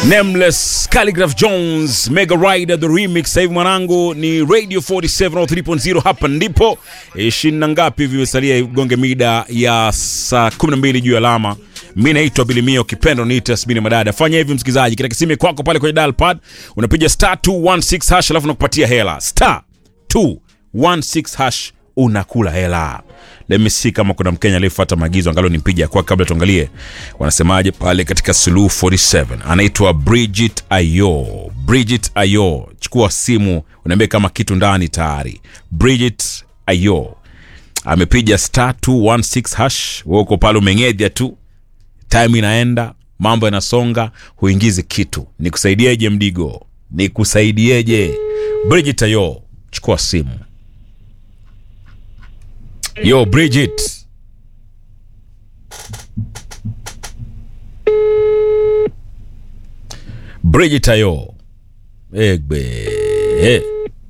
Nameless Calligraph Jones Mega Rider the remix. Sasa hivi mwanangu ni Radio 47 au 3.0 hapa ndipo ishirini na ngapi hivi imesalia gonge mida ya saa 12 juu ya alama. Mimi naitwa Bilimio Kipendo ni Tasmini Madada. Fanya hivi msikizaji, katika simu kwako pale kwenye dial pad unapiga star 216 hash alafu nakupatia hela. Star 216 hash unakula hela. Let me see kama kuna Mkenya aliyefuata maagizo angalo nimpige kwa kabla tuangalie wanasemaje pale katika Suluhu 47. Anaitwa Bridget Ayo. Bridget Ayo, chukua simu unaambia kama kitu ndani tayari. Bridget Ayo amepiga star 216 hash, wewe uko pale umeng'edhia tu, time inaenda, mambo yanasonga, huingizi kitu. Nikusaidieje Mdigo? Nikusaidieje? Bridget Ayo, chukua simu. Yo, Bridget. Bridget ayo. Egbe. Eh.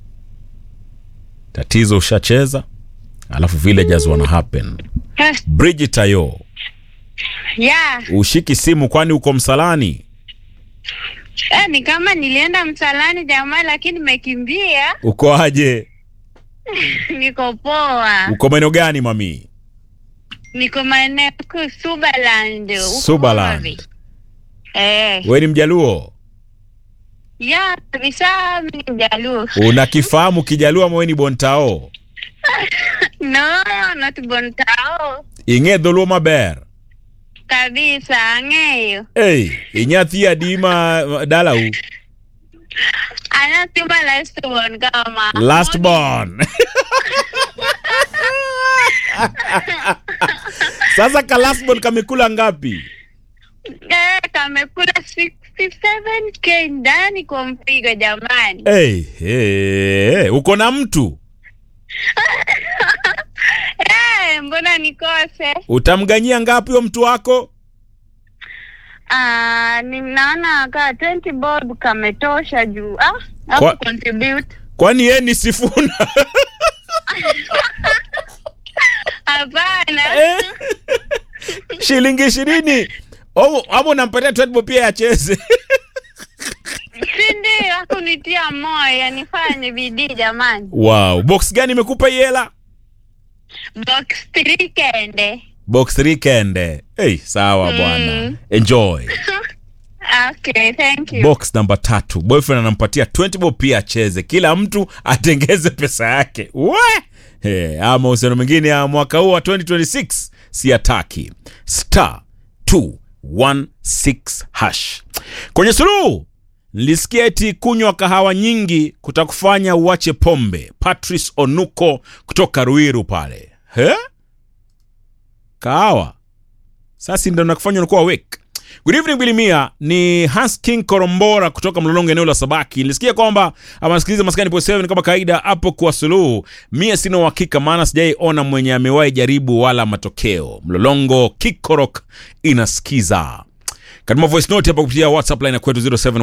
Tatizo ushacheza, alafu villagers wana happen. Bridget ayo. Yeah. Ushiki simu kwani uko msalani? Eh, ni kama nilienda msalani jamaa, lakini nimekimbia. Uko aje? Niko poa, Uko maeneo gani mami? niko maeneo kuu Subaland. huko Subaland. Homabay. Eh, We ni Mjaluo? ya kabisa, mimi ni Mjaluo. Unakifahamu Kijaluo ama we ni Bontao? No, not Bontao Ing'e dholuo maber. kabisa, ang'eyo Hey, inyathi adima dalau. anatima last one kama Last born. Sasa ka last born kamekula ngapi? Eh, kamekula 67k ndani kwa mpigo jamani. Hey, hey, hey, uko na mtu Eh, mbona nikose? utamganyia ngapi huyo mtu wako? Ah, ninaona ka 20 bob kametosha juu. Ah, Kwa- hapo contribute. Kwani yeye ni Sifuna? Hapana. Eh? Shilingi ishirini Au- ama unampatia Tedbo pia acheze? Si ndio hakunitia moyo nifanye bidii jamani. Wow, box gani imekupa hii hela? Box 3 kende. Box 3 kende. Hey, sawa Mm. bwana. Enjoy. Okay, thank you. box namba tatu boyfriend anampatia 20 bob pia acheze kila mtu atengeze pesa yake we hey, ama mahusiano mengine ya mwaka huu wa 2026 si ataki star 216 hash kwenye suluhu nilisikia eti kunywa kahawa nyingi kutakufanya uache pombe patrice onuko kutoka ruiru pale He? kahawa sasa ndo nakufanya unakuwa awake Good evening Bilimia, ni Hans King Korombora kutoka Mlolongo eneo la Sabaki. Nilisikia kwamba amasikiliza maskani po 7 kama kawaida hapo kwa suluhu. Mie sina uhakika maana sijaiona mwenye amewahi jaribu wala matokeo. Mlolongo Kikorok inasikiza. Katuma voice note hapa kupitia WhatsApp line ya kwetu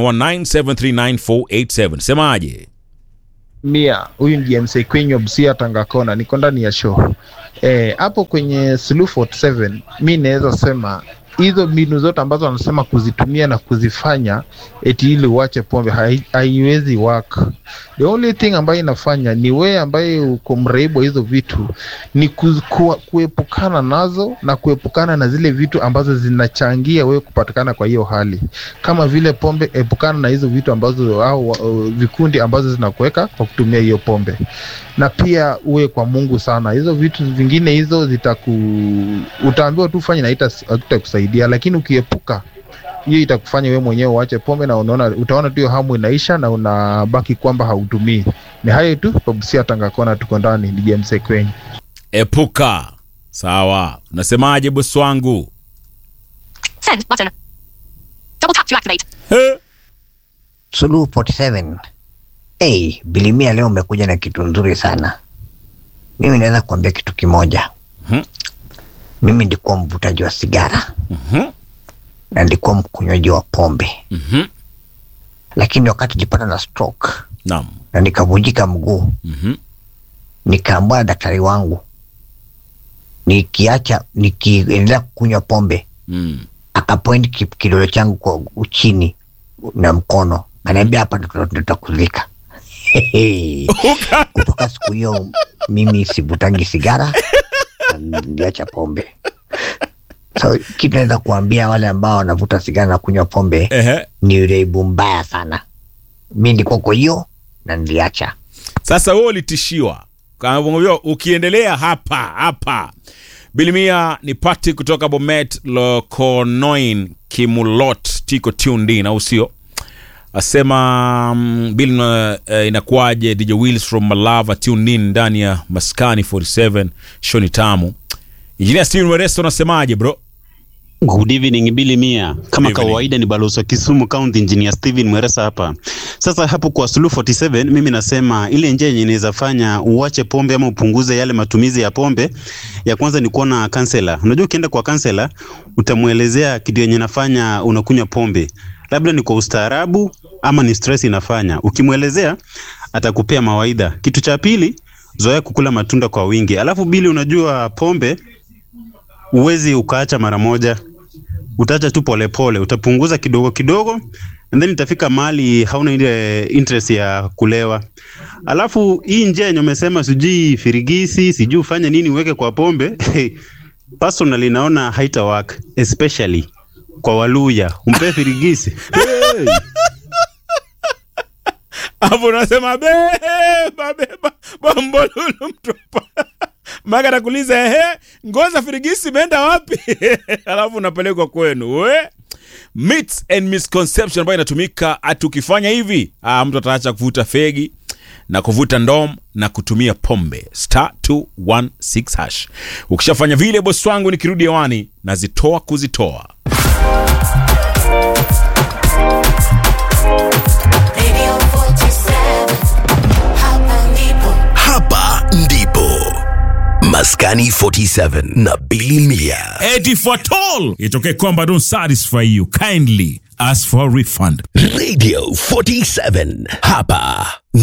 0719739487. Semaje? mia huyu ni James Kwenyo Busia Tangakona, niko ndani ya show eh, hapo kwenye Suluhu 47 mi naweza sema hizo mbinu zote ambazo wanasema kuzitumia na kuzifanya eti ili uache pombe hai- haiwezi work. The only thing ambayo inafanya ni wewe ambaye uko mraibu wa hizo vitu ni ku, ku, kuepukana nazo na kuepukana na zile vitu ambazo zinachangia wewe kupatikana kwa hiyo hali kama vile pombe, epukana na hizo vitu ambazo au uh, vikundi ambazo zinakuweka kwa kutumia hiyo pombe, na pia uwe kwa Mungu sana. Hizo vitu vingine hizo zitaku utaambiwa tu fanye na haita- hakitakusaidia, lakini ukiepuka hiyo itakufanya wewe mwenyewe uache pombe na unaona, utaona tu hiyo hamu inaisha na unabaki kwamba hautumii. Ni hayo tu, Pabusia Tangakona, tuko ndani. Ni James Kwenye. Epuka. Sawa. Nasemaje bosi wangu? Send button. Double tap to activate. He? Suluhu 47. Hey, Bilimia leo umekuja na kitu nzuri sana. Mimi naweza kuambia kitu kimoja. Mhm. Mimi ndikuwa mvutaji wa sigara Mhm. na ndikuwa mkunywaji wa pombe, Mhm. lakini wakati jipata na stroke Naam. na nikavunjika mguu, Mhm. nikaambia na daktari wangu nikiacha nikiendelea kunywa pombe Mm. akapoint ki- kidole changu kwa chini na mkono, anaambia hapa ndo tutakuzika. Kutoka siku hiyo mimi sivutangi sigara na niliacha pombe. So kitu naweza kuambia wale ambao wanavuta sigara na kunywa pombe Ehe. ni ureibu mbaya sana. Mi ndiko kwa hiyo na niliacha. Sasa wewe ulitishiwa kaambia ukiendelea hapa hapa. Bilimia ni pati kutoka Bomet Lokonoin Kimulot tiko tuned in, au sio? Asema mm, Bill uh, inakuwaje DJ Wills from Malava tuned in ndani ya Maskani 47 show ni tamu. Engineer Steven Weresto unasemaje bro? Good evening Billy Mia. Kama Evening. kawaida ni balozi wa Kisumu County Engineer Steven Mweresa hapa. Sasa hapo kwa Suluhu 47 mimi nasema ile njia yenye inaweza fanya uache pombe ama upunguze yale matumizi ya pombe, ya kwanza ni kuona kansela. Unajua ukienda kwa kansela utamwelezea kitu yenye nafanya unakunywa pombe. Labda ni kwa ustaarabu ama ni stress inafanya. Ukimwelezea atakupea mawaidha. Kitu cha pili, zoea kukula matunda kwa wingi. Alafu Billy, unajua pombe uwezi ukaacha mara moja, utaacha tu polepole, utapunguza kidogo kidogo, and then itafika mahali hauna ile interest ya kulewa. Alafu hii njia yenye umesema sijui firigisi, sijui ufanye nini uweke kwa pombe personally naona haita work especially kwa Waluya, umpe firigisi hey. Hapo unasema beba beba bombolulu mtupa. Maka atakuuliza ehe, ngoza firigisi imeenda wapi? Alafu unapelekwa kwenu. We? Myths and misconception ambayo inatumika ati ukifanya hivi, ah, mtu ataacha kuvuta fegi na kuvuta ndom na kutumia pombe star 216 hash. Ukishafanya vile, bosi wangu, nikirudi hewani nazitoa kuzitoa. Radio 47 Hapa ndipo Hapa ndipo Maskani 47 na Billy Mia. Eti for toll itokee kwamba don't satisfy you kindly ask for refund Radio 47 hapa